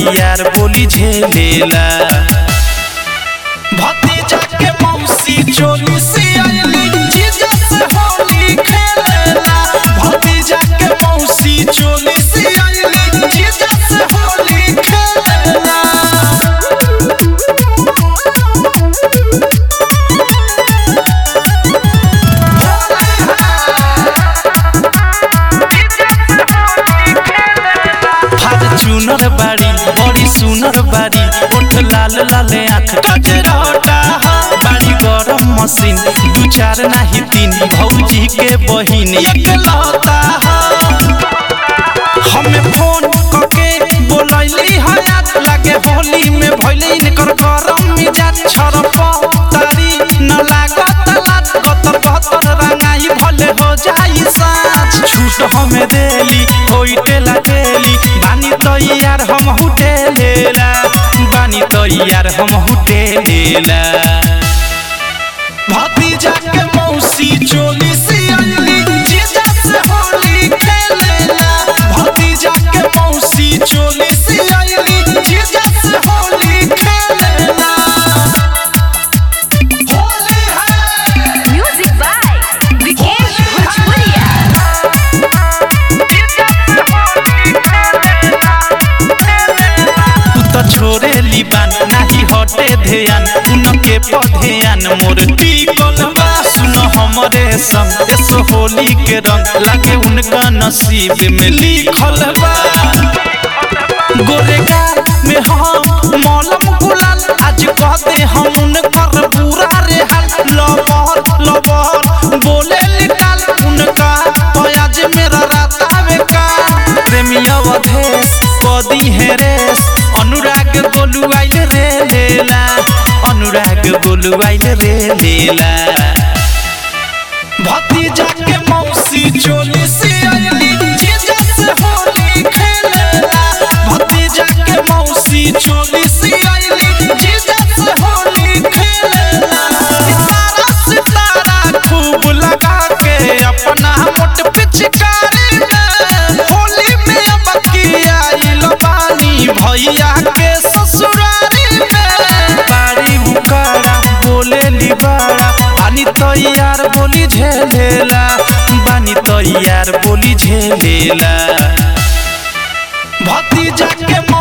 तैयार बोली झेलेला भतीजा के मौसी चोली से आइली जीजा से होली खेलेला भतीजा के मौसी चोली से आइली जीजा से होली खेलेला फॉर्च्यूनर बाड़ी बड़ी सुनर बाड़ी ओठ लाल लाल आँख कजरटा बाड़ी गरम मशीन दू चार नाही तीन भौजी के बहिन एकलौता हमें फोन करके बोलैली हयात लागे होली में भइले इनकर गरम मिजाज छरप तारी न लागत लात गतर गतर रंगाई भले हो जाई साँझ छूट हमें देली होइटे लागेली बानी तैयार हम हुटेलेला बानी तैयार हम हुटेलेला भतीजा के मौसी चोली से आइली जीजा से होली खेलेला भतीजा के मौसी चोली से आइली जीजा से होली खेलेला होली है Music by Vikesh Bhojpuria. तू तो छोरे लिबान नाही हटे ध्यान उनके पधेयान मोर टिकल बा सुन हमरे संग एसो होली के रंग लागे उनका नसीब में लिखल बा गोरेगा में हम मौलम गुलाल आज कहते हम उनकर बुरा रे हाल लबर लबर बोले निकाल उनका आज मेरा राता में का प्रेमी अवधेश कदी है रेस अनुराग गोलू आइल रे लेला अनुराग गोलू आइल रे लेला भतीजा के मौसी चोली से आइली जीजा से होली खेलेला भतीजा के मौसी चोली से आइली जीजा से होली खेलेला सितारा सितारा खूब लगा के अपना मोट पिचकारी में होली में अब की आइल बानी भैया के ससुरारी में बाड़ी उकारा बोले लिबाड़ा बानी तैयार बोली झेलेला बानी तैयार बोली झेलेला भतीजा के